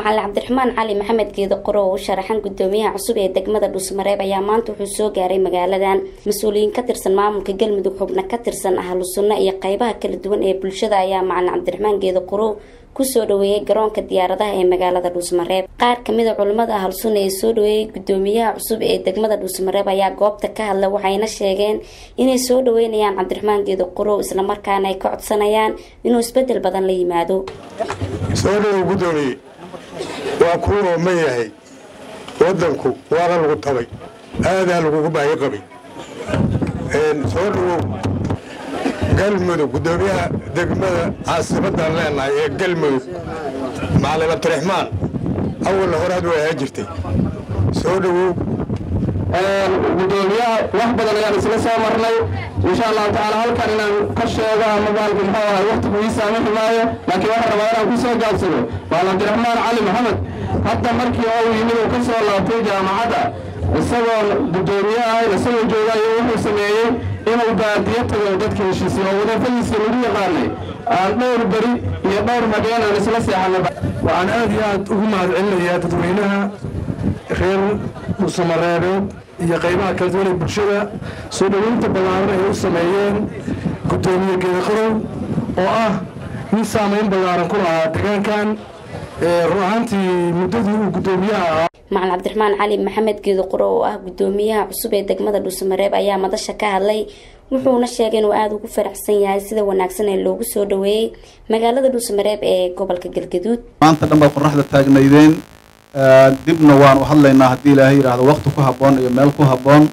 macalin cabdiraxmaan cali maxamed geedo qoro oo u sharaxan gudoomiyaha cusub ee degmada dhuusmareeb ayaa maanta wuxuu soo gaaray magaaladan mas-uuliyiin ka tirsan maamulka galmudug xubno ka tirsan ahlu sunno iyo qeybaha kala duwan ee bulshada ayaa macalin cabdiraxmaan geedo qoro kusoo dhaweeyay garoonka diyaaradaha ee magaalada dhuusmareeb qaar kamid a culimmada ahlu sunna ee soo dhaweeyay gudoomiyaha cusub ee degmada dhuusmareeb ayaa goobta ka hadla waxayna sheegeen inay soo dhaweynayaan cabdiraxmaan geedo qorow islamarkaana ay ka codsanayaan inuu isbedel badan la yimaado soo dhawow gudoomiye waa kuu ooman yahay wadanku waana lagu tabay aadaa lagugu baahi qabay soo dhawow galmudug gudoomiyaha degmada caasimadan leenahay ee galmudug macalin cabdiraxmaan awalna horaad way ahaa jirtay soo dhawow gudoomiyaha wax badan ayaan isla soo marnay insha allahu tacaala halkan inaan ka sheego ama baalku muxuu ahay waqtigu ii saamixi maayo laakiin waxaan rabaa inaan ku soo gaabsado maal cabdiraxmaan cali maxamed hadda markii uu yimid uu ka soo laabtay jaamacadda isagoo gudoomiye ahayn isagoo joogayo wuxuu sameeyey inuu baadiyo tago dadka heshiisay oo wadafadiisii lagu yaqaanay aan dhowr beri iyo dhowr mageen aan isla seexanay waxaan aad iyo aad ugu mahadcelinayaa dadweynaha reer dhuusamareebeed iyo qaybaha kala duwan ee bulshada soo dhoweynta ballaaran ay u sameeyeen gudoomiye geedaqorow oo ah nin saamayn ballaaran ku lahaa deegaankan run ahaantii muddadii uu gudoomiyaha ahaa macalin cabdiraxmaan cali maxamed geedo qoro oo ah gudoomiyaha cusub ee degmada dhuusamareeb ayaa madasha ka hadlay wuxuuna sheegay inuu aada ugu faraxsan yahay sida wanaagsan ee loogu soo dhaweeyey magaalada dhuusamareeb ee gobolka galgaduud maanta dhan baad qoraxda taagnaydeen dibna waanu hadlaynaa haddii ilaahay yidhaahdo wakti ku habboon iyo meel ku habboon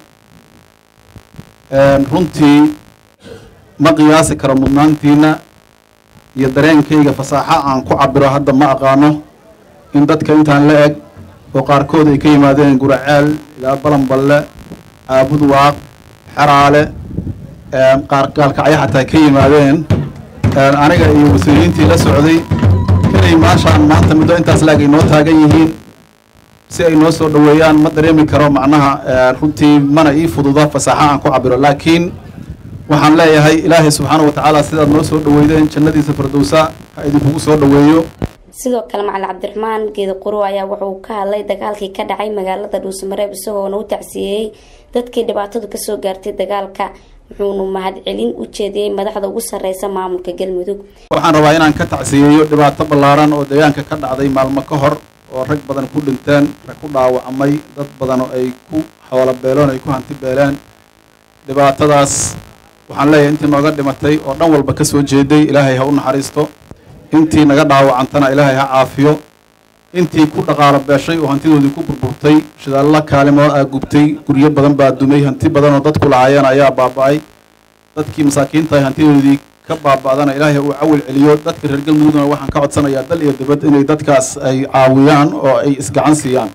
runtii ma qiyaasi karo mudnaantiina iyo dareenkayga fasaaxo aan ku cabiro hadda ma aqaano in dadka intaan la eg oo qaarkood ay ka yimaadeen guraceel ilaa balanballe caabud waaq xeraale qaar gaalkacyo xataa ka yimaadeen aniga iyo mas-uuliyiintii la socday inay maashaan maanta muddo intaas la eg ay noo taagan yihiin si ay noo soo dhaweeyaan ma dareemi karo macnaha runtii mana ii fududa fasaaxo aan ku cabiro laakiin waxaan leeyahay ilaahay subxaana wa tacaala sidaad noo soo dhaweydeen jannadiisa fardowsa ha idinkugu soo dhaweeyo sidoo kale macalin cabdiraxmaan geedo quro ayaa wuxuu ka hadlay dagaalkii ka dhacay magaalada dhuusamareeb isagoona u tacsiyeeyey dadkii dhibaatadu kasoo gaartay dagaalka wuxuunu mahadcelin u jeediyey madaxda ugu sareysa maamulka galmudug waxaan rabaa inaan ka tacsiyeeyo dhibaato ballaaran oo deegaanka ka dhacday maalmo ka hor oo rag badan ku dhinteen rag ku dhaawacmay dad badan oo ay ku xoolo beeloon ay ku hanti beeleen dhibaatadaas waxaan leeyahay intii nooga dhimatay oo dhan walba ka soo jeeday ilaahay ha u naxariisto intii naga dhaawacantana ilaahay ha caafiyo intii ku dhaqaalo beeshay oo hantidoodii ku burburtay shidaallo kaalimood aa gubtay guryo badan baa dumay hanti badan oo dadku lahaayeen ayaa baaba'ay dadkii masaakiinta ay hantidoodii ka baaba'dana ilaahay uu cawil celiyo dadka reer galmudugna waxaan ka codsanayaa dal iyo dibad inay dadkaas ay caawiyaan oo ay isgacan siiyaan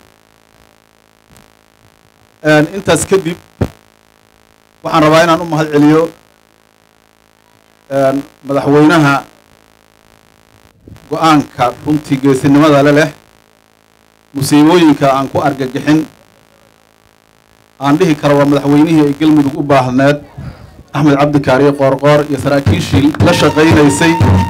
intaas kadib waxaan rabaa inaan u mahad celiyo madaxweynaha go-aanka runtii geesinimada le leh musiibooyinka aan ku argagixin aan dhihi karo waa madaxweynihii ay galmudug u baahneed axmed cabdikaariye qoorqoor iyo saraakiishii la shaqaynaysay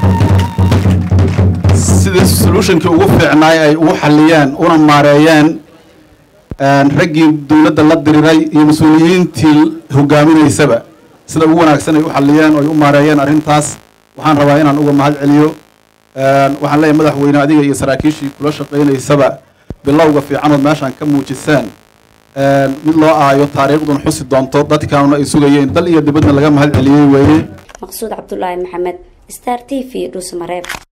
sidii solutionkii ugu fiicnaay ay ugu xalliyeen una maareeyeen raggii dowladda la diriray iyo mas-uuliyiintii hogaaminaysaba sida ugu wanaagsan ay u xalliyeen oo ay u maareeyeen arrintaas waxaan rabaa inaan uga mahad celiyo waxaan leeyahay madaxweyne adiga iyo saraakiishii kula shaqaynaysaba bilowga fiicanood meeshaan ka muujiseen mid loo aayo taariikhdun xusi doonto dadkaanuna ay sugayeen dal iyo dibadna laga mahad celiyey weeye maqsuud cabdulaahi maxamed star t v dhuusamareeb